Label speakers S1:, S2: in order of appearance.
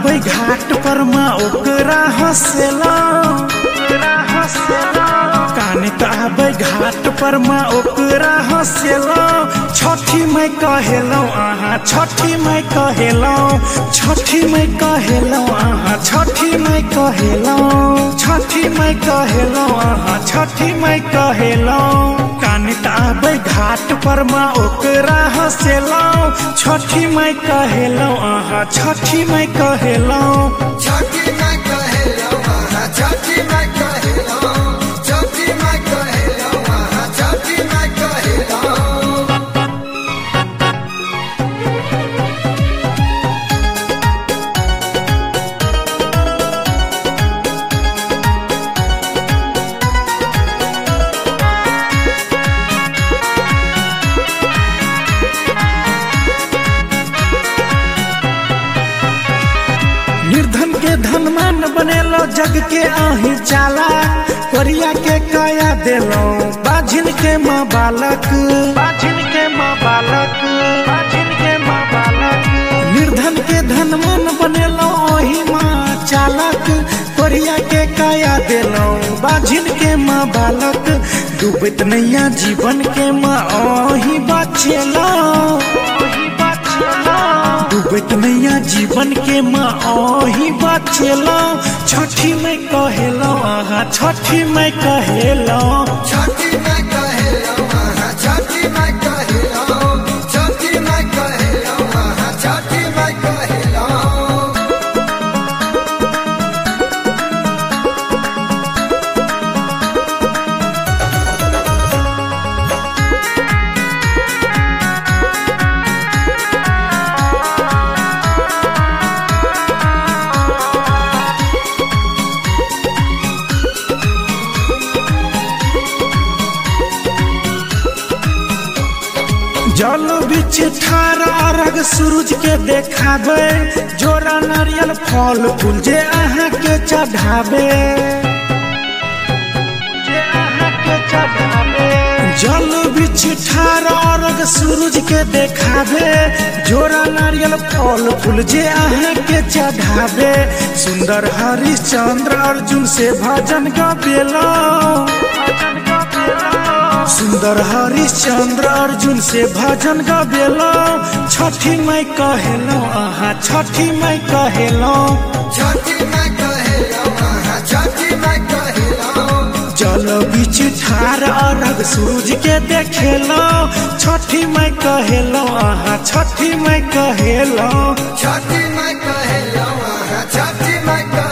S1: आबै घाट पर माँ ओकरा हंसेला काने त आबै घाट पर माँ ओकरा हंसेला छठी मैं कहेलौ अहाँ छठी मैं कहेलौ छठी मैं कहेलौ अहाँ छठी मैं कहेलौ छठी मैं कहेलौ अहाँ छठी मैं कहेलौ काने त आबै घाट पर माँ ओकरा हंसेलौ छठी मैं कहेलौ अहाँ छठी मैं कहेलौ
S2: छठी मैं कहेलौ आहा छठी मैं कहेलौ छठी मैं कहेलौ आहा छठी मैं कहेलौ
S1: निर्धन के धनमान बनेलो जग के आही चाला कोरिया के काया देलो बाझिन के माँ बालक बाझिन के माँ बालक बाझिन के माँ बालक निर्धन के धनमान बनेलो ओही माँ चालक कोरिया के काया देलो बाझिन के माँ बालक डूबत नैया जीवन के माँ ओही बचेलो ओही बचेलो डूबत नैया जीवन के माँ ओही बचेलो छठी मैं कहेलो आहा छठी मैं कहेलो
S2: छठी मैं कहेलौ आहा छठी मैं कहेलौ छठी मैं कहेलौ आहा छठी मैं कहेलौ
S1: जल बिच ठार अरग सूरज के देखाबे जोरा नारियल फल फूल जे अहाँ के चढ़ाबे जे अहाँ के चढ़ाबे जल बिच ठार अरग सूरज के देखाबे जोरा नारियल फल फूल जे अहाँ के चढ़ाबे सुंदर हरिश्चंद्र अर्जुन से भजन गबेलो सुंदर हरिश्चंद्र अर्जुन से भजन गबेलो छठी मैं कहेलो आहा छठी मैं कहेलो
S2: छठी मैं कहेलौ आहा छठी मैं कहेलौ
S1: जल बीच ठार अरग सूरज के देखेलो छठी मैं कहेलो आहा छठी मैं कहेलो
S2: छठी मैं कहेलौ आहा छठी मैं कहेलौ